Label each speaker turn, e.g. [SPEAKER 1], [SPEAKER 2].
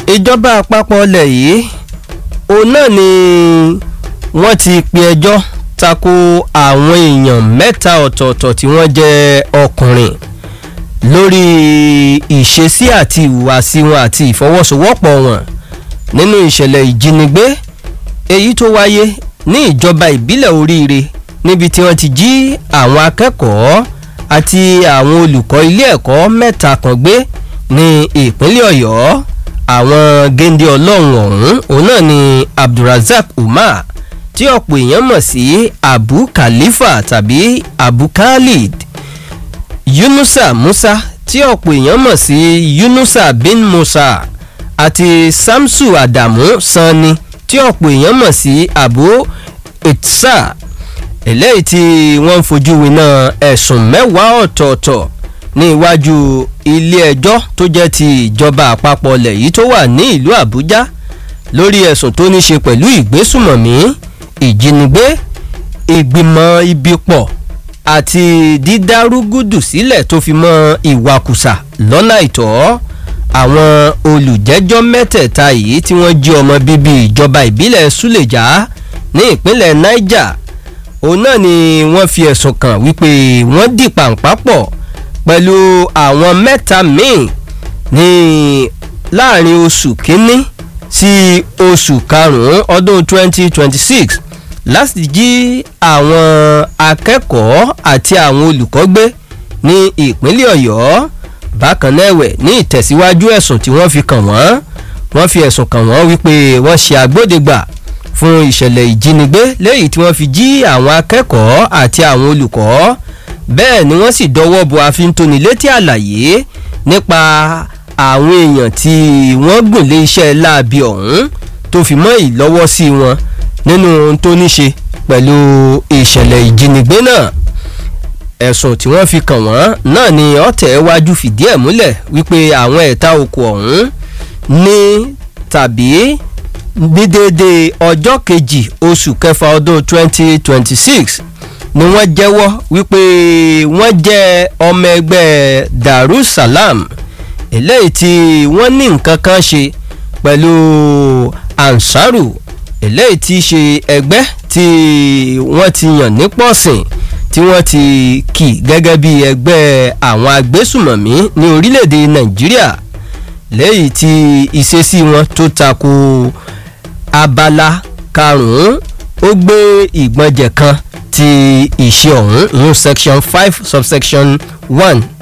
[SPEAKER 1] ìjọba àpapọ̀ ilẹ̀ yìí òun náà ni wọ́n ti pe ẹjọ́ tako àwọn èèyàn mẹ́ta ọ̀tọ̀ọ̀tọ̀ tí wọ́n jẹ́ ọkùnrin lórí ìṣesí àti ìhùwàsí wọn àti ìfọwọ́sowọ́pọ̀ wọn nínú ìṣẹ̀lẹ̀ ìjínigbé èyí tó wáyé ní ìjọba ìbílẹ̀ oríire níbi tí wọ́n ti jí àwọn akẹ́kọ̀ọ́ àti àwọn olùkọ́ ilé ẹ̀kọ́ mẹ́ta kan gbé ní ìpínlẹ̀ ọ̀yọ́ àwọn géńdé ọlọ́run ọ̀hún òun náà ni abdulrasaq umar tí ọ̀pọ̀ èèyàn mọ̀ sí abu khalifa tàbí abu khalid yunusa musa tí ọ̀pọ̀ èèyàn mọ̀ sí yunusa bin musa àti samsu adamu sanni tí ọ̀pọ̀ èèyàn mọ̀ sí abu itsa eléyìí tí wọ́n ń fojú winá ẹ̀sùn mẹ́wàá ọ̀tọ̀ọ̀tọ̀ ní iwájú ilé ẹjọ́ tó jẹ́ ti ìjọba àpapọ̀ ilẹ̀ yìí tó wà ní ìlú àbújá lórí ẹ̀sùn tó ní ṣe pẹ̀lú ìgbésùmọ̀mí ìjínigbé ìgbìmọ̀ ibi pọ̀ àti dídárúgúdù sílẹ̀ tó fi mọ́ ìwakùsà lọ́nà àìtọ́ àwọn olùjẹ́jọ́ mẹ́tẹ̀ẹ̀ta yìí tí wọ́n jí ọmọ bíbí ìjọba ìbílẹ̀ súlẹ̀já ní ìpínlẹ̀ niger òun náà ni wọ́n fi ẹ̀sùn kàn wípé wọ́n dì pàǹpá pọ̀ pẹ̀lú àwọn mẹ́ta míì ní láàrin oṣù kínní sí oṣù karùn-ún ọdún 2026 láti jí àwọn akẹ́kọ̀ọ́ àti àwọn olùkọ́ gbé ní ìpínlẹ̀ ọ̀yọ́ bákan náà ẹ̀wẹ̀ ní ìtẹ̀síwájú ẹ̀sùn tí wọ́n fi kàn wọ́n wọ́n fi ẹ̀sùn kàn wọ́n wípé wọ́n ṣe agbódegbà fún ìṣẹ̀lẹ̀ ìjínigbé léyìí tí wọ́n fi jí àwọn akẹ́kọ̀ọ́ àti àwọn olùkọ́ bẹ́ẹ̀ ni wọ́n sì dọwọ́ bo àfintónilétí àlàyé nípa àwọn èèyàn tí wọ́n gùn lé iṣẹ́ láabi ọ̀hún tó fi mọ́ ìlọ́wọ́sí wọn nínú ohun tó ní ṣe pẹ̀lú ìṣẹ̀lẹ̀ ìjínigbé náà ẹ̀sùn tí wọ́n fi kàn wọ́n náà ni ọ̀tẹ̀ wájú fìdí ẹ̀ múlẹ̀ wípé àwọn ẹ̀ta oko ọ̀hún ní tàbí ní déédéé ọjọ́ kejì oṣù kẹfà ọdún 2026 ni wọ́n jẹ́wọ́ wípé wọ́n jẹ́ ọmọ ẹgbẹ́ darussalam eléyìí tí wọ́n ní nǹkan kan ṣe pẹ̀lú ansaru eléyìí tí í ṣe ẹgbẹ́ tí wọ́n ti yàn ní pọ̀sìn tí wọ́n ti kì gẹ́gẹ́ bí ẹgbẹ́ àwọn agbésùmọ̀mí ní orílẹ̀-èdè nàìjíríà lẹ́yìn tí ìṣesí wọn tó tako abala karùn-ún ó gbé ìgbọ̀njẹ̀ kan ti ìṣe ọ̀hún ìyún section five subsection one